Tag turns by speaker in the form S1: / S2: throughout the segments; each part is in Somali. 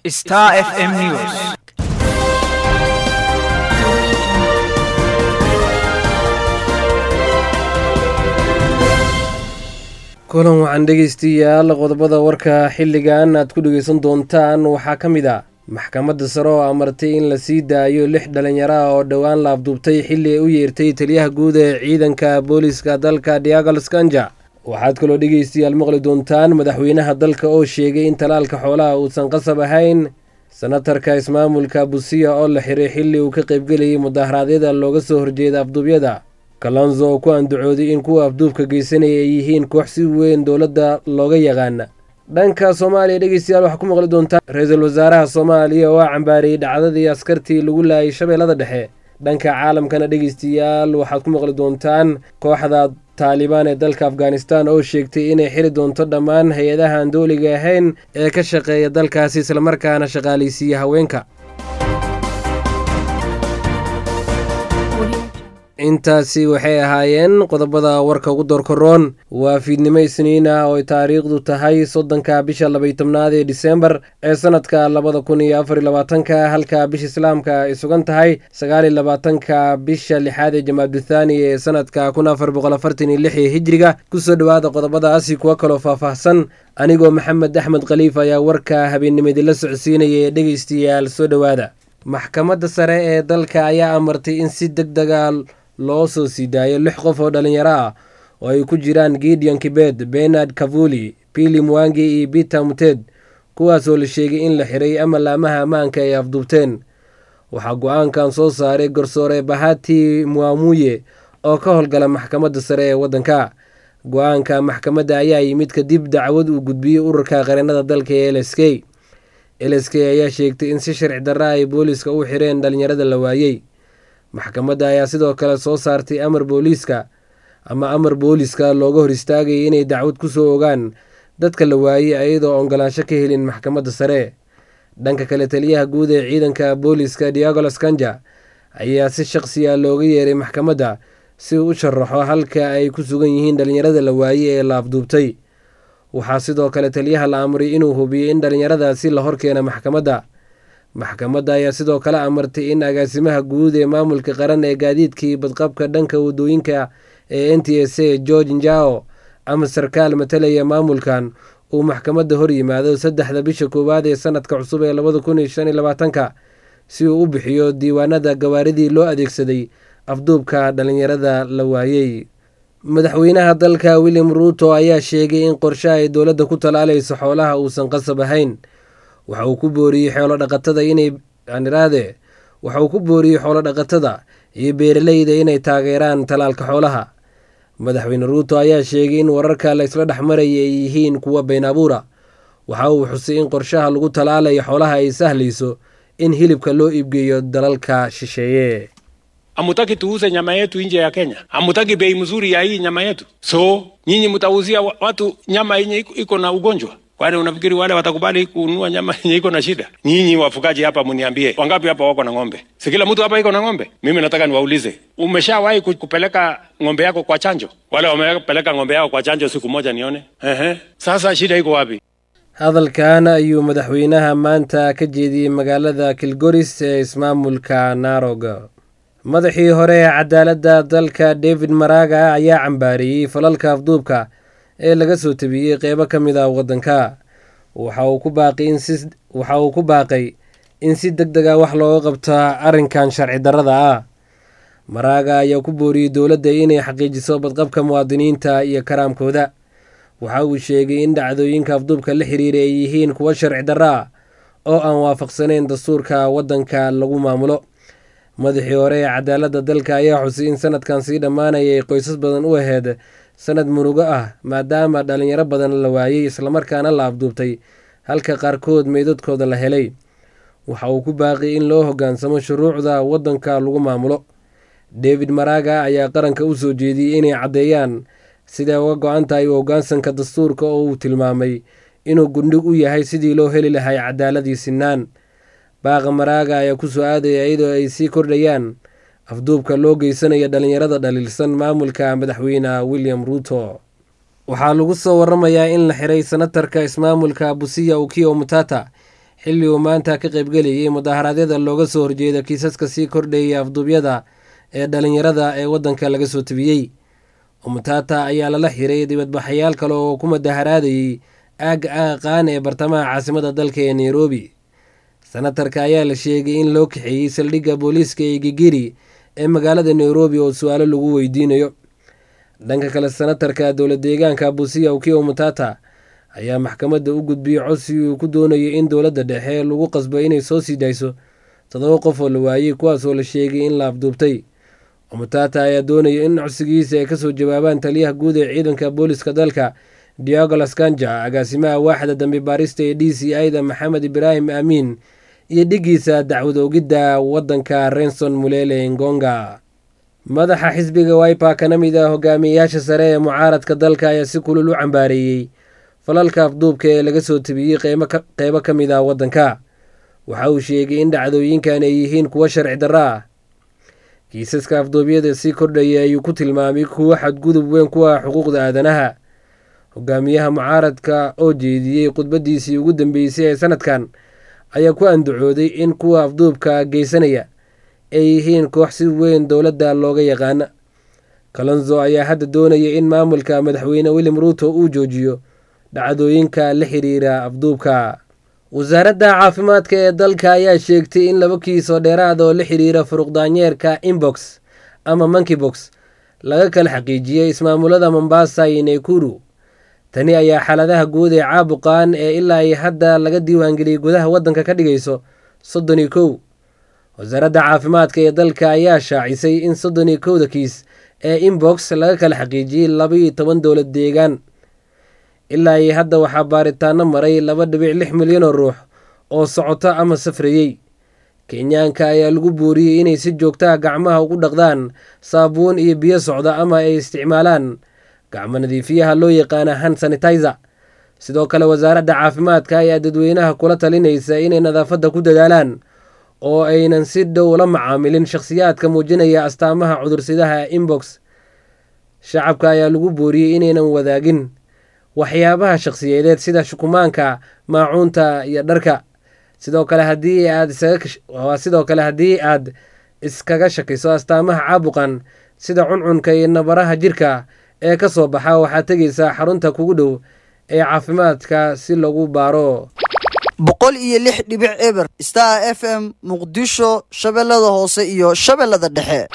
S1: Star FM News.
S2: kulan waxaan dhegaystayaal qodobada warka xilligan aad ku dhegaysan doontaan waxaa ka mid ah maxkamadda sare oo amartay in la sii daayo lix dhalinyaro ah oo dhowaan la afduubtay xilli ay u yeertay taliyaha guud ee ciidanka booliiska dalka diagal skanja waxaad kaloo dhegaystayaal maqli doontaan madaxweynaha dalka oo sheegay in talaalka xoolaha uusan qasab ahayn senatarka ismaamulka busiya oo la xiray xilli uu ka qaybgelayay mudaharaadyada looga soo horjeeda afduubyada kalonzo oo ku andacooday in kuwa afduubka geysanaya ay yihiin koox si weyn dowladda looga yaqaana dhanka soomaaliya dhegeystayaal waxaa ku maqli doontaan ra-iisul wasaaraha soomaaliya oo cambaariyey dhacdadii askartii lagu laayay shabeellada dhexe dhanka caalamkana dhegeystayaal waxaad ku maqli doontaan kooxda taalibaan ee dalka afghanistan oo sheegtay inay xiri doonto dhammaan hay-adaha aan dooliga ahayn ee ka shaqeeya dalkaasi islamarkaana shaqaalaysiiya haweenka intaasi waxay ahaayeen qodobada warka ugu doorkoroon waa fiidnimo isniin ah oo ay taariikhdu tahay soddonka bisha labay tobnaad ee disembar ee sanadka labada kun iyo afar iyo labaatanka halka bisha islaamka ay sugan tahay sagaal iyo labaatanka bisha lixaad ee jamaaduthani ee sanadka kun afar boqol afartan iyo lix ee hijriga kusoo dhowaada qodobadaasi kuwo kaloo faahfaahsan anigoo maxamed axmed khaliif ayaa warka habeennimadila socodsiinaya ee dhegeystayaal soo dhowaada maxkamadda sare ee dalka ayaa amartay in si deg dega loo soo sii daayo lix qof oo dhalinyaro ah oo ay ku jiraan gideon kibed benard kavuli pili mwangi iyo peter muted kuwaasoo la sheegay in la xiray ama laamaha ammaanka ay afduubteen waxaa go-aankan soo saaray garsoore bahati muamuye oo ka howlgala maxkamadda sare ee waddanka go-aanka maxkamadda ayaa yimid kadib dacwad uu gudbiyey ururka qareennada dalka ee l s k l s k ayaa sheegtay in si sharci darra ay booliiska u xireen dhalinyarada la waayey maxkamadda ayaa sidoo kale soo saartay amar booliiska ama amar booliiska looga hor istaagayay inay dacwad ku soo ogaan dadka la waayey ayadoo ogolaansho ka helin maxkamadda sare dhanka kale taliyaha guud ee ciidanka booliiska diagolos kanja ayaa si shaqsiya looga yeeray maxkamadda si uu u sharaxo halka ay ku sugan yihiin dhalinyarada la waayey ee la afduubtay waxaa sidoo kale taliyaha la amray inuu hubiyo in dhalinyaradaasi la horkeena maxkamadda maxkamadda ayaa sidoo kale amartay in agaasimaha guud ee maamulka qaran ee gaadiidkii badqabka dhanka wadooyinka ee n t s a george njao ama sarkaal matalaya maamulkan uu maxkamadda hor yimaado saddexda bisha koowaad ee sanadka cusub ee labada kun iyo shan iyo labaatanka si uu u bixiyo diiwaanada gawaaridii loo adeegsaday afduubka dhalinyarada la waayey madaxweynaha dalka william ruuto ayaa sheegay in qorshe ay dowladda ku talaalayso xoolaha uusan qasab ahayn waxa uu ku booriyey xoolo dhaqatada inay aniraade waxa uu ku booriyey xoolo dhaqatada iyo beeraleyda inay taageeraan talaalka xoolaha madaxweyne ruuto ayaa sheegay in wararka la isla dhex maraya ay yihiin kuwa been abuura waxa uu xusay in qorshaha lagu talaalayo xoolaha ay sahlayso in hilibka loo iibgeeyo dalalka shisheeye
S3: Hamutaki tuuze nyama yetu nje ya Kenya, hamutaki bei mzuri ya hii nyama yetu, so nyinyi mtauzia watu nyama yenye iko na ugonjwa Kwani unafikiri wale watakubali kununua nyama yenye iko na shida? Nyinyi wafugaji hapa, mniambie wangapi hapa wako na ng'ombe? Si kila mtu hapa iko na ng'ombe? Mimi nataka niwaulize, umeshawahi kupeleka ng'ombe yako kwa chanjo? Wale wamepeleka ng'ombe yao kwa chanjo siku moja nione. Ehe, sasa shida iko wapi?
S2: hadalkan ayuu madaxweynaha maanta ka jeediyey magaalada kilgoris ee ismaamulka narog madaxii hore ee cadaaladda dalka david maraga ayaa cambaariyey falalka afduubka ee laga soo tabiyey qeybo ka mid ah waddanka waxa uu ku baaqay in si deg deg a wax looga qabto arrinkan sharci darrada ah maraaga ayaa ku booriyey dowladda inay xaqiijiso badqabka muwaadiniinta iyo karaamkooda waxa uu sheegay in dhacdooyinka afduubka la xiriira ay yihiin kuwo sharci darro ah oo aan waafaqsanayn dastuurka waddanka lagu maamulo madaxii hore ee cadaaladda dalka ayaa xusay in sanadkan sii dhammaanayay qoysas badan u aheyd sanad murugo ah maadaama dhalinyaro badan la waayey islamarkaana la afduubtay halka qaarkood meydadkooda la helay waxa uu ku baaqiyay in loo hoggaansamo shuruucda waddanka lagu maamulo david maraga ayaa qaranka u soo jeediyey inay caddeeyaan siday uga go-an tahay u hoggaansanka dastuurka oo uu tilmaamay inuu gundhig u yahay sidii loo heli lahay cadaaladii sinaan baaqa maraaga ayaa ku soo aadaya iyadoo ay sii kordhayaan afduubka loo geysanaya dhalinyarada dhaliilsan maamulka madaxweyne william ruuto waxaa lagu soo waramayaa in la xiray senatarka ismaamulka busiya ukiyo mutata xilli uu maanta ka qaybgelayay mudaharaadyada looga soo horjeeda kiisaska sii kordhayay afduubyada ee dhalinyarada ee waddanka laga soo tabiyey umutata ayaa lala xiray dibadbaxayaal kale oo ku mudaharaadayey aagga aqaan ee bartamaha caasimada dalka ee nairobi senatarka ayaa la sheegay in loo kaxeeyey saldhigga booliiska ee gigiri ee magaalada nairobi oo su-aalo lagu weydiinayo dhanka kale senatarka dowlad deegaanka busiya ukiya umutata ayaa maxkamadda u gudbiyey codsi uu ku doonayay in dowladda dhexe lagu qasbo inay soo sii dayso toddoba qof oo la waayey kuwaasoo la sheegay in la afduubtay umutata ayaa doonaya in codsigiisa ay kasoo jawaabaan taliyaha guud ee ciidanka booliska dalka diago laskanja agaasimaha waaxda dambi baarista ee d c ida maxamed ibraahim aamiin iyo dhigiisa dacwad oogidda waddanka renson mulele ngonga madaxa xisbiga wipa kana mid ah hogaamiyeyaasha sare ee mucaaradka dalka ayaa si kulul u cambaareeyey falalka afduubka ee laga soo tabiyey qeybo ka mid ah waddanka waxa uu sheegay in dhacdooyinkan ay yihiin kuwo sharci darro ah kiisaska afduubyada sii kordhaya ayuu ku tilmaamay kuwo xadgudub weyn ku ah xuquuqda aadanaha hogaamiyaha mucaaradka oo jeediyey khudbadiisii ugu dambeysay ee sanadkan ayaa ku andacooday in kuwa afduubka geysanaya ay yihiin koox si weyn dowladda looga yaqaana kalonzo ayaa hadda doonaya in maamulka madaxweyne william ruuto uu joojiyo dhacdooyinka la xiriira afduubka wasaaradda caafimaadka ee dalka ayaa sheegtay in laba kiis oo dheeraad oo la xiriira furuqdaanyeerka inbox ama monkeybox laga kala xaqiijiyey ismaamulada mombasa iyo naykuru tani ayaa xaaladaha guud ee caabuqan ee ilaa ay hadda laga diiwaangeliyey gudaha waddanka ka dhigayso soddon iyo kow wasaaradda caafimaadka ee dalka ayaa shaacisay in soddon iyo kowda kiis ee inbox laga kala xaqiijiyey labaiyo toban dowlad deegaan ilaa iyo hadda waxaa baaritaano maray laba dhibic lix milyan oo ruux oo socoto ama safrayey kenyaanka ayaa lagu booriyey inay si joogtaha gacmaha ugu dhaqdaan saabuun iyo biyo socda ama ay isticmaalaan gacmo nadiifiyaha loo yaqaana han sanitizer sidoo kale wasaaradda caafimaadka ayaa dadweynaha kula talinaysa inay nadaafadda ku dadaalaan oo aynan si dhow la macaamilin shakhsiyaadka muujinaya astaamaha cudursidaha inbox shacabka ayaa lagu booriyey inaynan wadaagin waxyaabaha shakhsiyeedeed sida shukumaanka maacuunta iyo dharka sidoo kale haddii aad sidoo kale haddii aad iskaga shakiso astaamaha caabuqan sida cuncunka iyo nabaraha jirka ee ka soo baxa waxaad tegaysaa xarunta kugu dhow ee caafimaadka si lagu baaro
S1: boqol iyo lix dhibic eber star f m muqdisho shabeellada hoose iyo shabeellada dhexe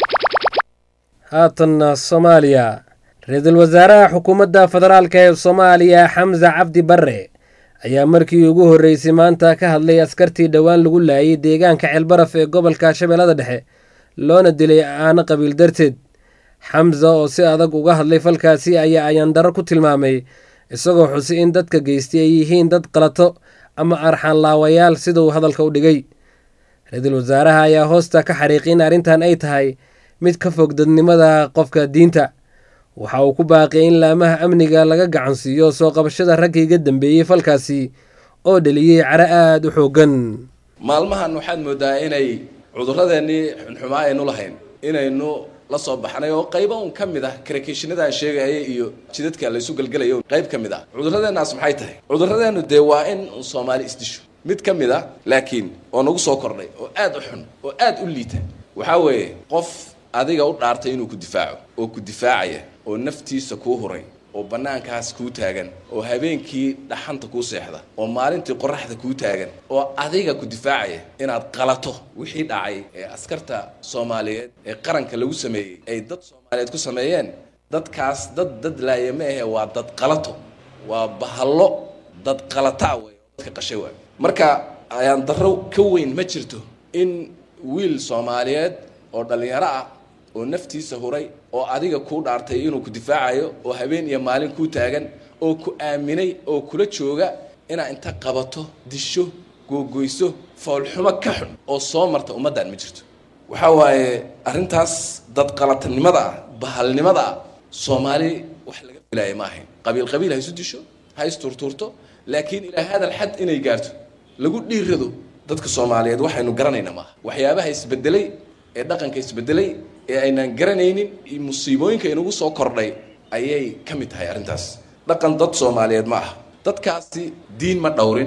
S2: haatanna soomaaliya ra-iisul wasaaraha xukuumadda federaalk ee soomaaliya xamse cabdi barre ayaa markii ugu horreysay maanta ka hadlay askartii dhowaan lagu laayay deegaanka ceelbaraf ee gobolka shabeellada dhexe loona dilay aano qabiil darteed xamse oo si adag uga hadlay falkaasi ayaa ayaandaro ku tilmaamay isagoo xusi in dadka geystay ay yihiin dad qalato ama arxaanlaawayaal siduu hadalka u dhigay ra-iisul wasaaraha ayaa hoosta ka xariiqay in arrintan ay tahay mid ka fog dadnimada qofka diinta waxa uu ku baaqiyay in laamaha amniga laga gacansiiyo soo qabashada raggii ga dambeeyey falkaasi oo dheliyey caro aada u xooggan
S4: maalmahan waxaad moodaa inay cudurradeennii xunxumaa aynu lahayn inaynu la soo baxnay oo qaybo un ka mid ah karakishinadaan sheegaya iyo jidadka laysu gelgelayo qayb ka mid ah cudurradeennaas maxay tahay cudurradeennu dee waa in un soomaali isdisho mid ka mid ah laakiin oo nagu soo kordhay oo aad u xun oo aad u liita waxaa weeye qof adiga u dhaartay inuu ku difaaco oo ku difaacaya oo naftiisa kuu huray oo bannaankaas kuu taagan oo habeenkii dhaxanta kuu seexda oo maalintii qoraxda kuu taagan oo adiga ku difaacaya inaad qalato wixii dhacay ee askarta soomaaliyeed ee qaranka lagu sameeyey ay dad soomaaliyeed ku sameeyeen dadkaas dad dad laaya ma ahe waa dad qalato waa bahallo dad qalataa wey oo dadka qashay waay marka ayaan darro ka weyn ma jirto in wiil soomaaliyeed oo dhallinyaro ah oo naftiisa huray oo adiga kuu dhaartay inuu ku difaacayo oo habeen iyo maalin kuu taagan oo ku aaminay oo kula jooga inaad inta qabato disho googoyso foolxumo ka xun oo soo marta ummaddan ma jirto waxaa waaye arrintaas dad qalatanimada ah bahalnimada ah soomaali wax laga filaaya ma ahayn qabiil qabiil ha isu disho ha isturtuurto laakiin ilaa hadal xad inay gaarto lagu dhiirado dadka soomaaliyeed waxaynu garanayna maaha waxyaabaha isbedelay ee dhaqanka isbedelay ee aynaan garanaynin musiibooyinka inagu soo kordhay ayay ka mid tahay arrintaas dhaqan dad soomaaliyeed ma aha dadkaasi diin ma dhowrin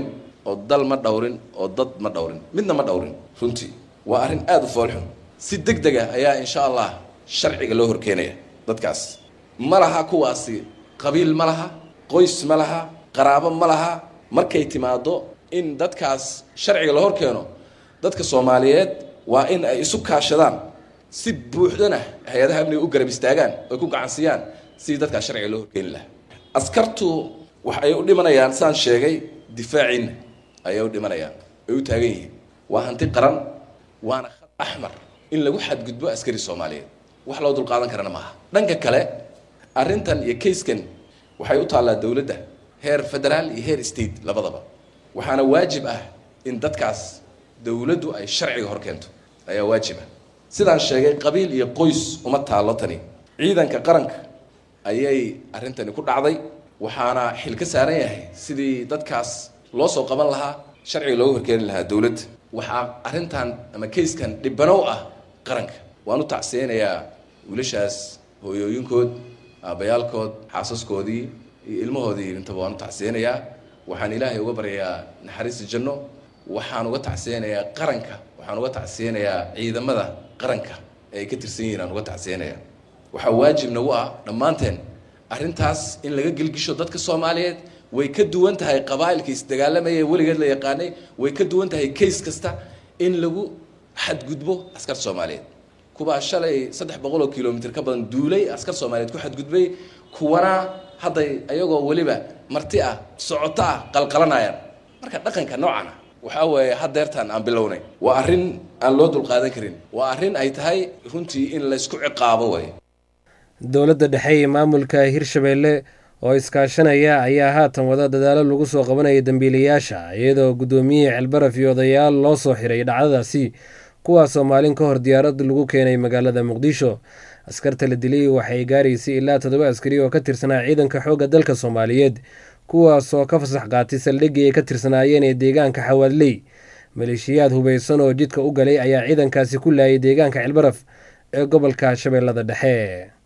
S4: oo dal ma dhowrin oo dad ma dhowrin midna ma dhowrin runtii waa arrin aada u foolxun si deg deg ah ayaa insha allah sharciga loo horkeenaya dadkaas ma laha kuwaasi qabiil ma laha qoys ma laha qaraabo ma laha markay timaado in dadkaas sharciga la hor keeno dadka soomaaliyeed waa in ay isu kaashadaan si buuxdana hay-adaha amniga u garab istaagaan oy ku gacansiiyaan sidii dadkaas sharciga loo horkeeni lahaa askartu wax ay u dhimanayaan saan sheegay difaaciinna ayay u dhimanayaan ay u taagan yihiin waa hanti qaran waana khad axmar in lagu xadgudbo askari soomaaliyeed wax loo dulqaadan karana maaha dhanka kale arrintan iyo kayskan waxay u taallaa dowladda heer federaal iyo heer state labadaba waxaana waajib ah in dadkaas dowladdu ay sharciga hor keento ayaa waajib ah sidaan sheegay qabiil iyo qoys uma taallo tani ciidanka qaranka ayay arrintani ku dhacday waxaana xil ka saaran yahay sidii dadkaas loo soo qaban lahaa sharciga looga horkeeni lahaa dowladda waxaa arrintan ama kayskan dhibanow ah qaranka waan u tacsiyeynayaa wiilashaas hooyooyinkood aabbayaalkood xaasaskoodii iyo ilmahoodii intaba waan u tacsiyeynayaa waxaan ilaahay uga baryayaa naxariista janno waxaan uga tacsiyeynayaa qaranka waxaan uga tacsiyeynayaa ciidamada qaranka ee ay ka tirsan yihiin aan uga tacsiyeynayaa waxaa waajib nagu ah dhammaanteen arrintaas in laga gelgisho dadka soomaaliyeed way ka duwan tahay qabaa'ilka isdagaalamaya ee weligeed la yaqaanay way ka duwan tahay kays kasta in lagu xadgudbo askar soomaaliyeed kuwaa shalay saddex boqol oo kilomitr ka badan duulay askar soomaaliyeed ku xadgudbay kuwana hadday ayagoo weliba marti ah socoto ah qalqalanayaan marka dhaqanka noocan ah waxaa weeye hadeertaan aan bilownay waa arrin aan loo dulqaadan karin waa arrin ay tahay runtii in laysku ciqaabo way
S2: dowladda dhexe iyo maamulka hirshabeelle oo iskaashanaya ayaa haatan wada dadaalo lagu soo qabanaya dembiilayaasha iyadoo guddoomiyihii ceelbaraf iyo odayaal loo soo xiray dhacdadaasi kuwaasoo maalin ka hor diyaarad lagu keenay magaalada muqdisho askarta la dilay waxay gaaraysay ilaa toddoba askari oo ka tirsanaa ciidanka xoogga dalka soomaaliyeed kuwaasoo ka fasax qaatay saldhiggii ay ka tirsanaayeen ee deegaanka xawaadley maleeshiyaad hubaysan oo jidka u galay ayaa ciidankaasi ku laayay deegaanka ceelbaraf ee gobolka shabeellada dhexe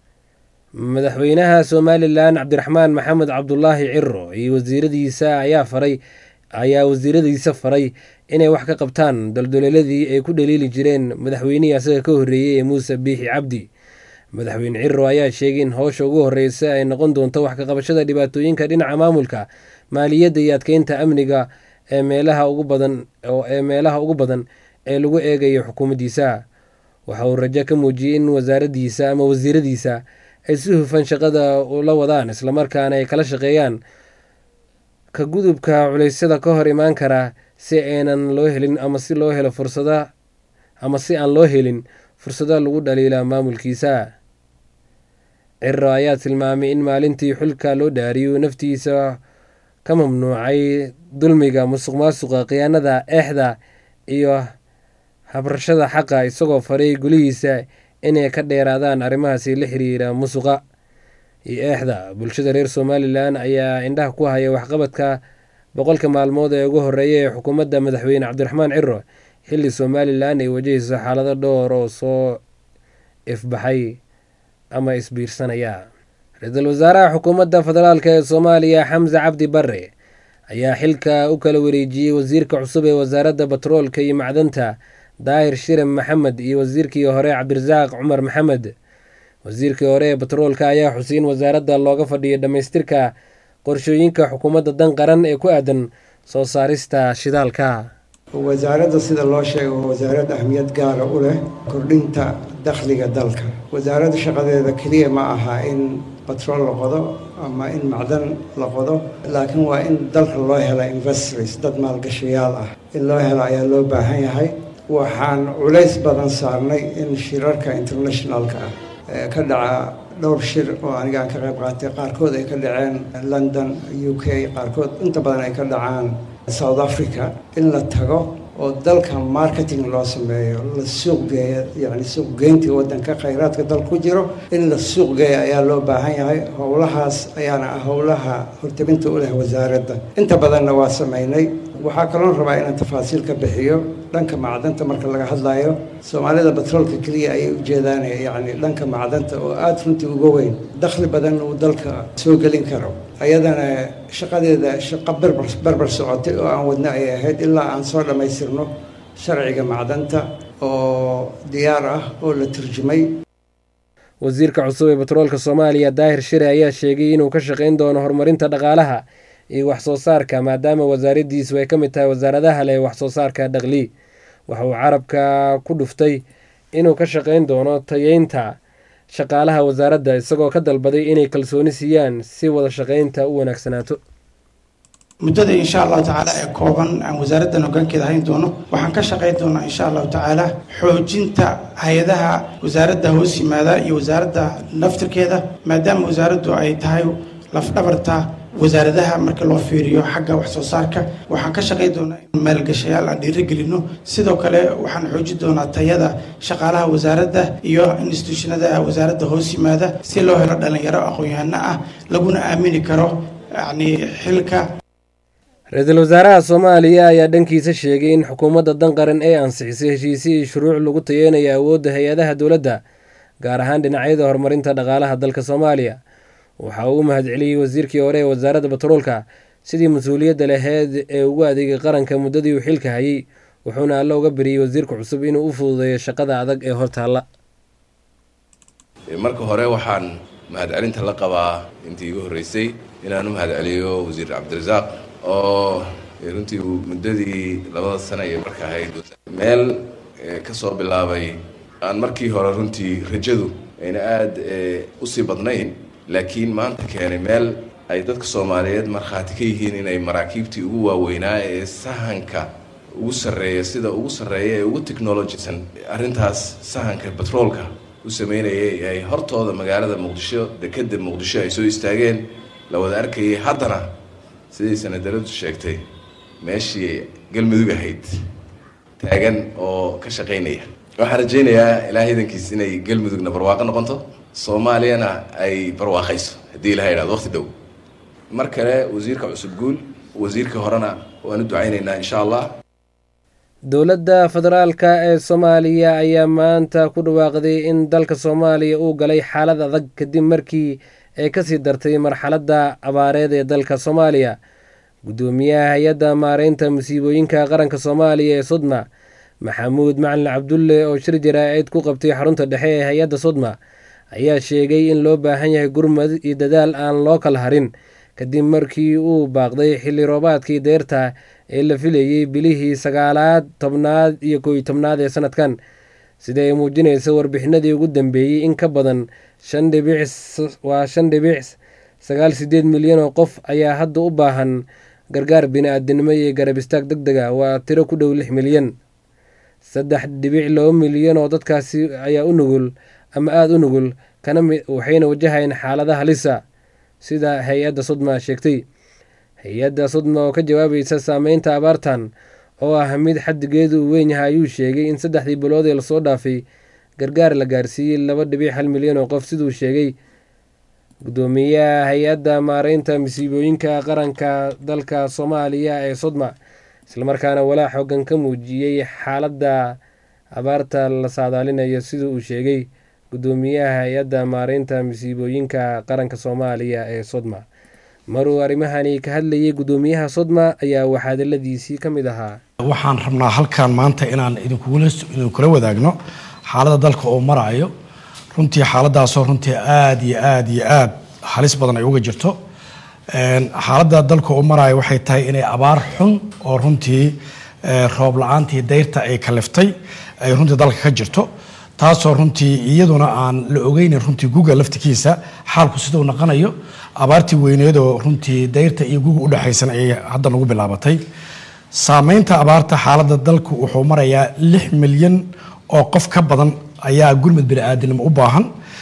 S2: madaxweynaha somalilan cabdiraxmaan maxamed cabdulaahi ciro iyo wasiiradiisa ayaa faray ayaa wasiiradiisa faray inay wax ka qabtaan daldoleeladii ay ku dhaliili jireen madaxweynihii asaga ka horreeyey ee muuse biixi cabdi madaxweyne ciro ayaa sheegay in howsha ugu horreysa ay noqon doonto wax ka qabashada dhibaatooyinka dhinaca maamulka maaliyadda iyo adkeynta amniga ee meelaha ugu badan ee meelaha ugu badan ee lagu eegayo xukuumaddiisa waxa uu rajo ka muujiyey in wasaaraddiisa ama wasiiradiisa ay si hufan shaqada ula wadaan islamarkaana ay kala shaqeeyaan ka gudubka culeysyada ka hor imaan kara si aynan loo helin ama si loo helo fursada ama si aan loo helin fursado lagu dhaliila maamulkiisa ciro ayaa tilmaamay in maalintii xulka loo dhaariyo naftiisa ka mamnuucay dulmiga musuq maasuqa khiyaanada eexda iyo habrashada xaqa isagoo faray golihiisa inay ka dheeraadaan arrimahaasi la xiriira musuqa iyo eexda bulshada reer somalilan ayaa indhaha ku haya waxqabadka boqolka maalmood ee ugu horeeya ee xukuumadda madaxweyne cabdiraxmaan ciro xilli somalilan ay wajahayso xaalado dhowr oo soo ifbaxay ama isbiirsanaya ra-iisul wasaaraha xukuumadda federaalk ee soomaaliya xamse cabdi bare ayaa xilka u kala wareejiyey wasiirka cusub ee wasaaradda batroolka iyo macdanta daahir shirin maxamed iyo wasiirkii hore cabdirasaaq cumar maxamed wasiirkii hore ee batroolka ayaa xuseyn wasaaradda looga fadhiyay dhammaystirka qorshooyinka xukuumadda dan qaran ee ku aadan soo saarista shidaalka
S5: wasaaradda sida loo sheego waa wasaarad ahmiyad gaara u leh kordhinta dakhliga dalka wasaaradda shaqadeeda keliya ma aha in batrool la qodo ama in macdan la qodo laakiin waa in dalka loo hela investors dad maalgashayaal ah in loo helo ayaa loo baahan yahay waxaan culays badan saarnay in shirarka internationalka ah ka dhaca dhowr shir oo aniga aan ka qayb qaatay qaarkood ay ka dhaceen london u k qaarkood inta badan ay ka dhacaan south africa in la tago oo dalka marketing loo sameeyo la suuq geeya yacni suuq geyntii waddanka khayraadka dal ku jiro in la suuq geeya ayaa loo baahan yahay howlahaas ayaana ah howlaha hortabinta u leh wasaaradda inta badanna waa sameynay waxaa kaloon rabaa inaan tafaasiil ka bixiyo dhanka macdanta marka laga hadlayo soomaalida batroolka keliya ayay ujeedaan yacni dhanka macdanta oo aada runtii uga weyn dakhli badan uu dalka soo gelin karo ayadana shaqadeeda shaqo berber berber socotay oo aan wadna ay ahayd ilaa aan soo dhammaystirno sharciga macdanta oo diyaar ah oo la turjumay
S2: wasiirka cusub ee batroolka soomaaliya daahir shire ayaa sheegay inuu ka shaqayn doono horumarinta dhaqaalaha iyo wax soo saarka maadaama wasaaraddiisu ay ka mid tahay wasaaradaha leh wax soo saarka dhaqli waxa uu carabka ku dhuftay inuu ka shaqayn doono tayeynta shaqaalaha wasaaradda isagoo ka dalbaday inay kalsooni siiyaan si wada shaqaynta u wanaagsanaato
S6: muddada insha allahu tacaala ee kooban aan wasaaraddan hoggaankeeda hayn doono waxaan ka shaqayn doonaa insha allahu tacaala xoojinta hay-adaha wasaaradda hoos yimaada iyo wasaaradda naftirkeeda maadaama wasaaraddu ay tahay lafdhabarta wasaaradaha marka loo fiiriyo xagga wax soo saarka waxaan ka shaqayn doonaa in maalgashayaal aan dhiirigelino sidoo kale waxaan xoojin doonaa tayada shaqaalaha wasaaradda iyo instituushinada wasaaradda hoos yimaada si loo helo dhalinyaro aqoon-yahano ah laguna aamini karo yacni xilka
S2: ra-iisul wasaaraha soomaaliya ayaa dhankiisa sheegay in xukuumadda danqaran ay ansixisay heshiisyo iyo shuruuc lagu tayeynayo awoodda hay-adaha dowladda gaar ahaan dhinacyada horumarinta dhaqaalaha dalka soomaaliya waxa uu u mahadceliyey wasiirkii hore ee wasaaradda batroolka sidii mas-uuliyadda laheyd ee ugu adeegay qaranka muddadii uu xilka hayay wuxuuna alle uga beriyey wasiirka cusub inuu u fududeeyo shaqada adag ee hortaalla
S4: marka hore waxaan mahadcelinta la qabaa intii igu horreysay inaan u mahadceliyo wasiir cabdirasaaq oo runtii uu muddadii labada sano iyo marka ahayd meel ka soo bilaabay aan markii hore runtii rajadu ayna aada usii badnayn laakiin maanta keenay meel ay dadka soomaaliyeed markhaati ka yihiin inay maraakiibtii ugu waaweynaa ee sahanka ugu sarreeya sida ugu sarreeya ee ugu technologisan arrintaas sahanka batroolka u sameynayay ay hortooda magaalada muqdisho dekedda muqdisho ay soo istaageen la wada arkayay haddana siday sanadaradu sheegtay meeshii galmudug ahayd taagan oo ka shaqaynaya waxaan rajaynayaa ilaahay idankiis inay galmudugna barwaaqo noqonto soomaaliyana ay barwaaqayso haddii ilaha idhahdo waqti dhow mar kale wasiirka cusub guul wasiirka horena waan u ducaynaynaa insha allah
S2: dowladda federaalka ee soomaaliya ayaa maanta ku dhawaaqday in dalka soomaaliya uu galay xaalad adag kadib markii ay kasii dartay marxaladda abaareed ee dalka soomaaliya guddoomiyaha hay-adda maareynta musiibooyinka qaranka soomaaliya ee sodma maxamuud macalin cabdulle oo shir jaraa-id ku qabtay xarunta dhexe ee hay-adda sodma ayaa sheegay in loo baahan yahay gurmad iyo dadaal aan loo kala harin kadib markii uu baaqday xilli roobaadkii deyrta ee la filayey bilihii sagaalaad tobnaad iyo kooiyo tobnaad ee sanadkan sida ay muujinaysa warbixinadii ugu dambeeyey in ka badan shan dhibic waa shan dhibic sagaal sideed milyan oo qof ayaa hadda u baahan gargaar bini-aadinimo iyo garab istaag deg deg a waa tiro ku dhow lix milyan saddex dhibic laba milyan oo dadkaasi ayaa u nugul ama aada u nugul kana waxayna wajahayeen xaalada halisa sida hay-adda sodma sheegtay hay-adda sodma oo ka jawaabaysa saameynta abaartan oo ah mid xadigeedu uu weyn yahay ayuu sheegay in saddexdii bilood ee lasoo dhaafay gargaar la gaarsiiyey laba dhibic hal milyan oo qof siduu sheegay guddoomiyaha hay-adda maareynta masiibooyinka qaranka dalka soomaaliya ee sodma islamarkaana walaa xoogan ka muujiyey xaaladda abaarta la saadaalinayo siduu uu sheegay guddoomiyaha hay-adda maareynta masiibooyinka qaranka soomaaliya ee sodma maruu arrimahani ka hadlayay guddoomiyaha sodma ayaa waxaadaladiisii ka mid ahaa
S6: waxaan rabnaa halkan maanta inaan idinkula wadaagno xaaladda dalka oo maraayo runtii xaaladaasoo runtii aada iyo aada iyo aada halis badan ay uga jirto xaaladda dalka oo maraayo waxay tahay inay abaar xun oo runtii roob la-aantii dayrta ay kaliftay ay runtii dalka ka jirto taasoo runtii iyaduna aan la ogeynin runtii guga laftikiisa xaalku siduu naqanayo abaartii weyneedoo runtii dayrta iyo guga udhexaysan ayay hadda nagu bilaabatay saameynta abaarta xaaladda dalku wuxuu marayaa lix milyan oo qof ka badan ayaa gurmud bini-aadinimo u baahan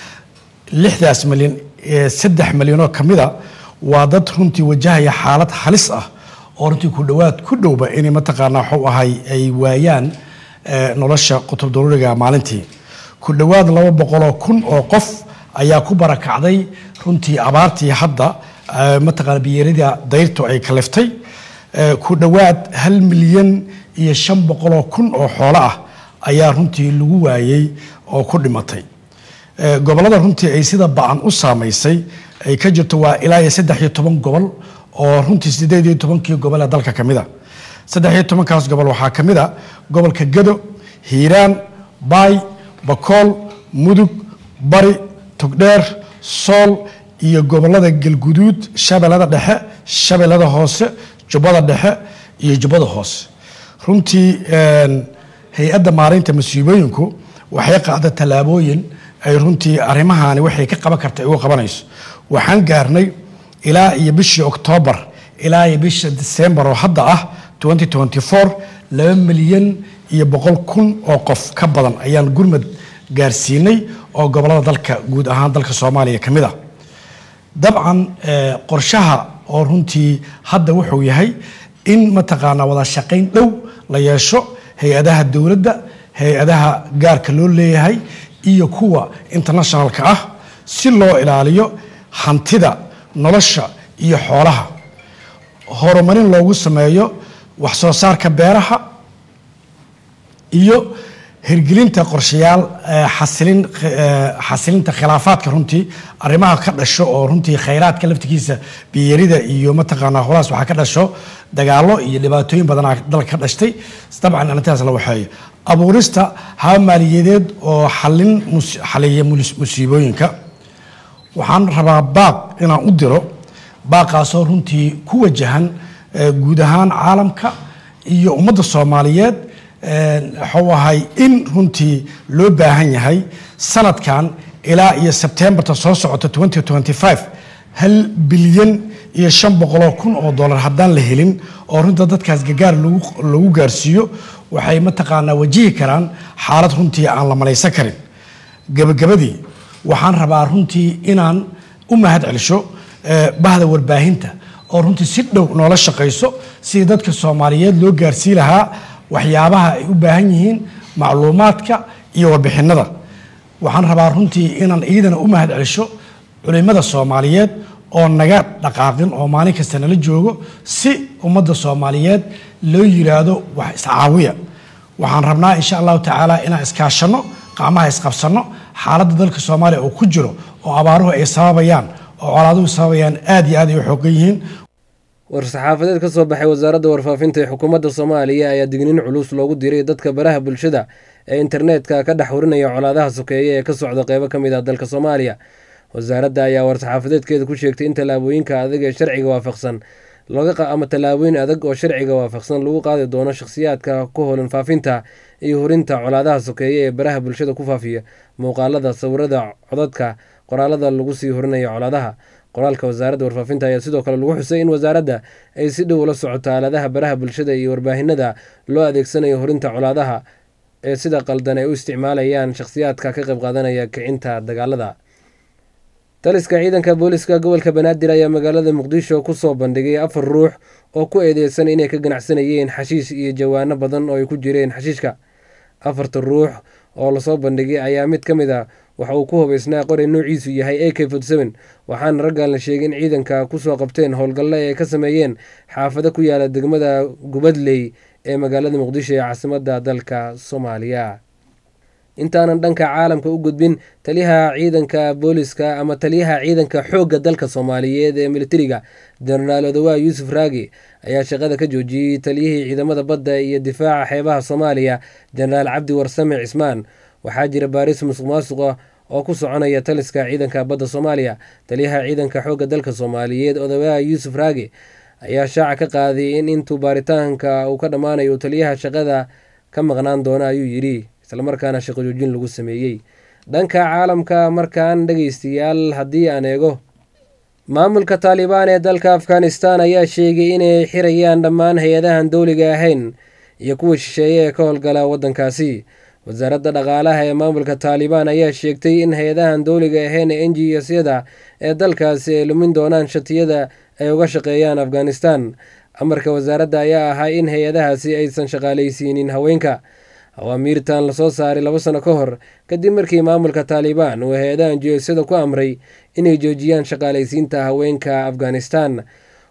S6: lixdaas milyan saddex milyanoo kamida waa dad runtii wajahaya xaalad halis ah oo runtii ku dhowaad ku dhowba inay mataqaanaa waxuu ahay ay waayaan nolosha qutub daruuriga maalintii ku dhowaad laba boqoloo kun oo qof ayaa ku barakacday runtii abaartii hadda mataqaana biyeerida dayrtu ay kaliftay ku dhowaad hal milyan iyo shan boqoloo kun oo xoolo ah ayaa runtii lagu waayey oo ku dhimatay gobollada runtii ay sida ba-an u saamaysay ay ka jirto waa ilaa iyo saddex iyo toban gobol oo runtii sideed iyo tobankii gobol ee dalka ka mid a saddex iyo tobankaas gobol waxaa ka mid a gobolka gado hiiraan baay bakool mudug bari togdheer sool iyo gobolada galguduud shabeellada dhexe shabeellada hoose jubbada dhexe iyo jubbada hoose runtii hay-adda maareynta masiibooyinku waxay qaada tallaabooyin ay runtii arrimahaani waxay ka qaban karta ay uga qabanayso waxaan gaarnay ilaa iyo bishii oktoobar ilaa iyo bisha disembar oo hadda ah laba milyan iyo boqol kun oo qof ka badan ayaan gurmad gaarsiinay oo gobolada dalka guud ahaan dalka soomaaliya ka mid a dabcan qorshaha oo runtii hadda wuxuu yahay in mataqaanaa wada shaqayn dhow la yeesho hay-adaha dowladda hay-adaha gaarka loo leeyahay iyo kuwa internationalka ah si loo ilaaliyo hantida nolosha iyo xoolaha horumarin loogu sameeyo wax soo saarka beeraha iyo hirgelinta qorshayaal xasilin xasilinta khilaafaadka runtii arrimaha ka dhasho oo runtii khayraadka laftigiisa biyarida iyo mataqaanaa holaas waxaa ka dhasho dagaalo iyo dhibaatooyin badanaa dalka ka dhashtay dabcan arrintaas la waxeeyo abuurista haba maaliyadeed oo xalin xaliya musiibooyinka waxaan rabaa baaq inaan u diro baaqaasoo runtii ku wajahan guud ahaan caalamka iyo ummadda soomaaliyeed waxuu ahay in runtii loo baahan yahay sanadkan ilaa iyo sebtembarta soo socota hal bilyan iyo shan boqoloo kun oo dollar haddaan la helin oo runta dadkaas gagaar lagu gaarsiiyo waxay mataqaanaa wajihi karaan xaalad runtii aan la malaysan karin gabagabadii waxaan rabaa runtii inaan u mahad celisho bahda warbaahinta oo runtii si dhow noola shaqayso sidii dadka soomaaliyeed loo gaarsii lahaa waxyaabaha ay u baahan yihiin macluumaadka iyo warbixinada waxaan rabaa runtii inaan iidana u mahad celisho culimada soomaaliyeed oo naga dhaqaaqin oo maalin kasta nala joogo si ummadda soomaaliyeed loo yiraahdo wax iscaawiya waxaan rabnaa insha allahu tacaala inaan iskaashanno qacmaha isqabsanno xaaladda dalka soomaaliya oo ku jiro oo abaaruhu ay sababayaan oo colaaduhu sababayaan aad iyo aad ay u xoogan yihiin
S2: war-saxaafadeed ka soo baxay wasaaradda warfaafinta ee xukuumadda soomaaliya ayaa digniin culus loogu diray dadka baraha bulshada ee internetka ka dhex warinaya colaadaha sokeeye ee ka socda qeybo ka mid ah dalka soomaaliya wasaaradda ayaa war-saxaafadeedkeeda ku sheegtay in tallaabooyinka adag ee sharciga waafaqsan ama tallaabooyin adag oo sharciga waafaqsan lagu qaadi doono shakhsiyaadka ku holan faafinta iyo hurinta colaadaha sokeeye ee baraha bulshada ku faafiya muuqaalada sawirada codadka qoraalada lagu sii horinayo colaadaha qoraalka wasaaradda warfaafinta ayaa sidoo kale lagu xusay in wasaaradda ay si dhow ula socoto aaladaha baraha bulshada iyo warbaahinada loo adeegsanayo horinta colaadaha ee sida qaldan ay u isticmaalayaan shakhsiyaadka ka qayb qaadanaya kicinta dagaalada taliska ciidanka booliska gobolka banaadir ayaa magaalada muqdisho kusoo bandhigay afar ruux oo ku eedeysan inay ka ganacsanayeen xashiish iyo jawaano badan oo ay ku jireen xashiishka afarta ruux oo lasoo bandhigay ayaa mid ka mid a waxa uu ku hubaysnaa qoray noociisu yahay a k waxaana raggan la sheegay in ciidanka kusoo qabteen howlgalle ay ka sameeyeen xaafado ku yaala degmada gubadley ee magaalada muqdisho ee caasimadda dalka soomaaliya intaanan dhanka caalamka u gudbin taliyaha ciidanka booliska ama taliyaha ciidanka xoogga dalka soomaaliyeed ee militariga jenaraal odawaa yuusuf raagi ayaa shaqada ka joojiyey taliyihii ciidamada badda iyo difaaca xeebaha soomaaliya jenaraal cabdi warsame cismaan waxaa jira baaris musuq maasuqa oo ku soconaya taliska ciidanka badda soomaaliya taliyaha ciidanka xoogga dalka soomaaliyeed odawaa yuusuf raagi ayaa shaaca ka qaaday in intuu baaritaanka uu ka dhammaanayo taliyaha shaqada ka maqnaan doona ayuu yidhi islamarkaana shaqo joojin lagu sameeyey dhanka caalamka markaan dhegeystayaal haddii aan eego maamulka taalibaan ee dalka afghanistan ayaa sheegay inay xirayaan dhammaan hay-adahan dowliga ahayn iyo kuwa shisheeye ee ka howlgala waddankaasi wasaaradda dhaqaalaha ee maamulka taalibaan ayaa sheegtay in hay-adahan dowliga ahayn ee n g s-yada ee dalkaasi ay lumin doonaan shatiyada ay uga shaqeeyaan afghanistan amarka wasaaradda ayaa ahaa in hay-adahaasi aysan shaqaalaysiinin haweenka awaamiirtan lasoo saaray laba sano ka hor kadib markii maamulka taalibaan uu hay-adahan jiyosyada ku amray inay joojiyaan shaqaalaysiinta haweenka afghanistan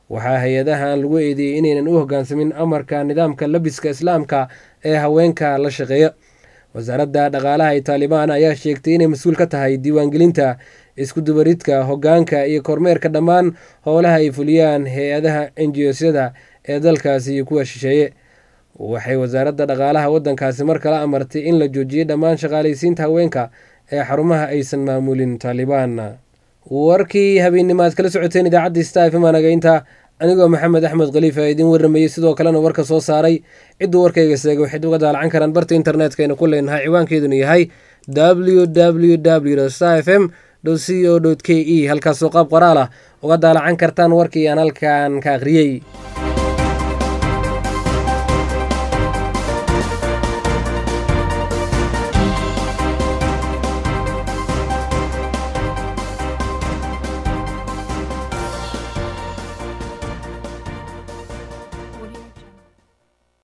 S2: waxaa hay-adahan lagu eedeeyey inaynan u hoggaansamin amarka nidaamka labiska islaamka ee haweenka la shaqeeya wasaaradda dhaqaalaha ee taalibaan ayaa sheegtay inay mas-uul ka tahay diiwaangelinta iskudubaridka hoggaanka iyo kormeerka dhammaan howlaha ay fuliyaan hay-adaha enjiyosyada ee dalkaasi iyo kuwa shisheeye waxay wasaaradda dhaqaalaha waddankaasi mar kale amartay in la joojiyey dhammaan shaqaalaysiinta haweenka ee xarumaha aysan maamulin taalibaan warkii habeennimo aad kala socoteen idaacadda star fm anagaynta anigoo maxamed axmed khaliif a idiin warramayey sidoo kalena warka soo saaray cidduu warkayga seegay waxayd uga daalacan karaan barta internetka aynu ku leenahay ciwaankeeduna yahay w w w star f m c o k e halkaasoo qaab qoraal ah uga daalacan kartaan warkii aan halkan ka akhriyey